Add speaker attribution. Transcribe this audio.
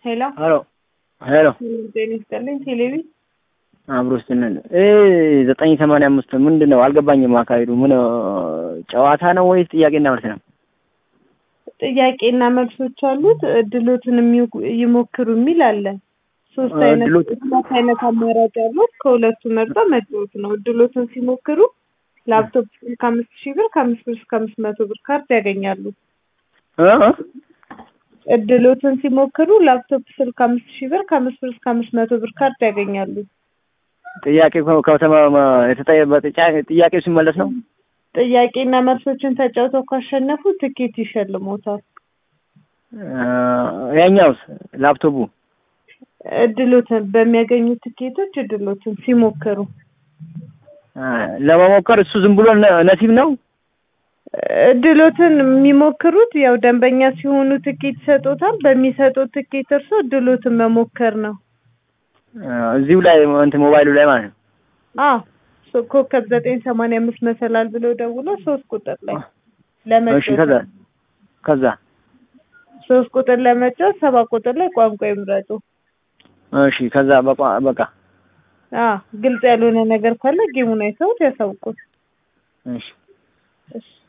Speaker 1: ሄሎ
Speaker 2: ሄሎ ሄሎ
Speaker 1: ጤና ይስጥልኝ። ቴሌቪ
Speaker 2: አብሮ ስንል ዘጠኝ ሰማንያ አምስት ምንድን ነው አልገባኝም። አካሄዱ ምን ጨዋታ ነው ወይስ ጥያቄና መልስ ነው?
Speaker 1: ጥያቄና መልሶች አሉት። እድሎትን የሚው- ይሞክሩ የሚል አለ። ሶስት አይነት
Speaker 2: እድሎት-
Speaker 1: ሁለት አይነት አማራጭ አሉት። ከሁለቱ መርጦ መጫወት ነው። እድሎትን ሲሞክሩ ላፕቶፕ ከአምስት ሺህ ብር ከአምስት ብር እስከ አምስት መቶ ብር ካርድ ያገኛሉ።
Speaker 2: እ?
Speaker 1: እድሎትን ሲሞክሩ ላፕቶፕ ስልክ አምስት ሺህ ብር ከአምስት ብር እስከ አምስት መቶ ብር ካርድ ያገኛሉ።
Speaker 2: ጥያቄ ከተማ የተጠየቀ ጥያቄው ሲመለስ ነው።
Speaker 1: ጥያቄና መልሶችን ተጫውተው ካሸነፉ ትኬት ይሸልሞታል።
Speaker 2: እ፣ ያኛውስ ላፕቶፑ
Speaker 1: እድሎትን በሚያገኙት ትኬቶች እድሎትን ሲሞክሩ
Speaker 2: እ፣ ለመሞከር እሱ ዝም ብሎ ነ- ነሲብ ነው።
Speaker 1: እድሎትን የሚሞክሩት ያው ደንበኛ ሲሆኑ ትኬት ይሰጡታል። በሚሰጡት ትኬት እርሶ እድሎትን መሞከር ነው።
Speaker 2: እ፣ እዚሁ ላይ እንትን ሞባይሉ ላይ ማለት ነው።
Speaker 1: አዎ ሶ- ኮከብ ዘጠኝ ሰማንያ አምስት መሰላል ብለው ደውሎ ሶስት ቁጥር ላይ
Speaker 2: እሺ ከዛ
Speaker 1: ለመጫወት
Speaker 2: ከዛ
Speaker 1: ሶስት ቁጥር ለመጫወት ሰባት ቁጥር ላይ ቋንቋ ይምረጡ።
Speaker 2: እሺ ከዛ በቃ በቃ
Speaker 1: አዎ ግልጽ ያልሆነ ነገር ካለ ጌሙን አይተውት ያሳውቁት።
Speaker 2: እሺ
Speaker 1: እሺ